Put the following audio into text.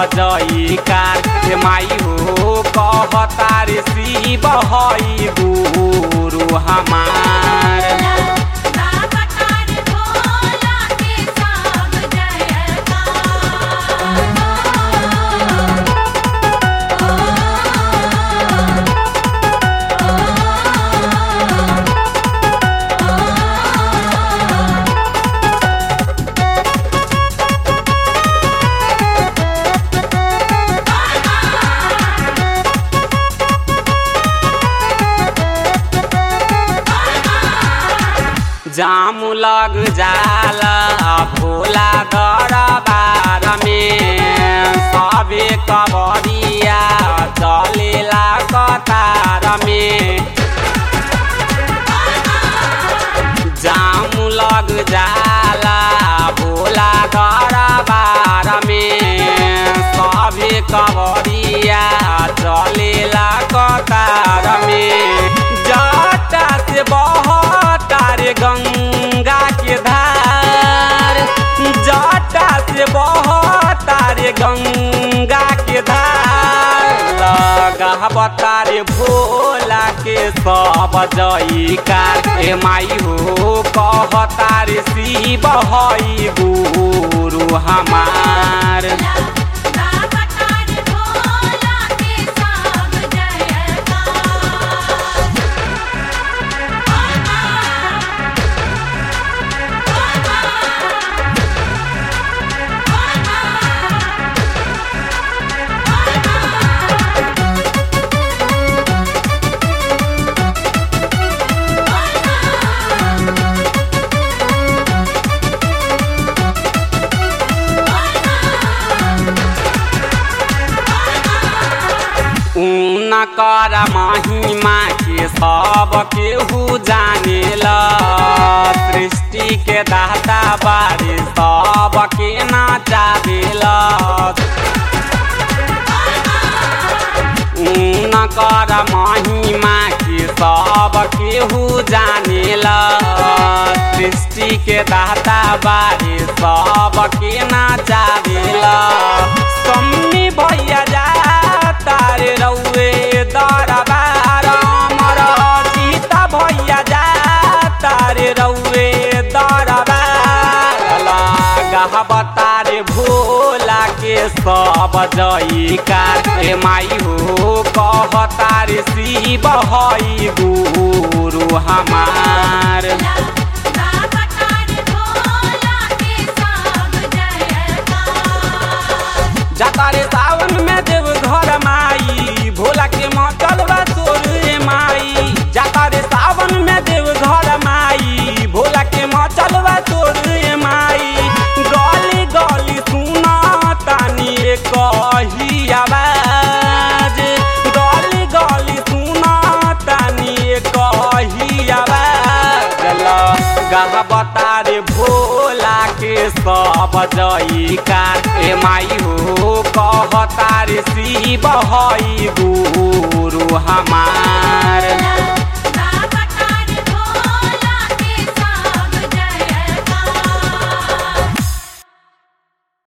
जई कार ए माई हो कहतार शिव हई गुरु हमार लगातार भोला के सब जयकार जाम लग जाला भोला दरबार में सबे कबरिया चलेला कतार में जाम लग जाला भोला दरबार में सबे कबरिया चलेला कतार में जटा से बहतार गंगा के धार जटा से बहतार गंगा के धार लगावतार भोला के सब जयकार ए माई हो कहतार शिव हई गुरु हमार लगातार भोला के सब ऊन कर महिमा के सब केहू जानेला सृष्टि के दाता बारे सब के नाचावेला ऊन कर महिमा के सब केहू जानेला सृष्टि के दाता बारे सब के नाचावेला सम्मी भैया जा तारे रउए दरबार अमर सीता भैया जा तारे रउए दरबार लगावतारे भोला के सब जयकार ए माई हो कहतार शिव हई गुरु हमार लगातार भोला के सब जयकार जातारे सावन में देव घर माई भोला के मचल बा तोर रे माई जातारे सावन में देव घर माई भोला के मचल बा तोर रे माई गली गली सुना तानी कही आवाज गली गली सुना तानी कही आवाज गहबतारे भोला के सब जयकार ए माई हो कहतार शिव हई गुरु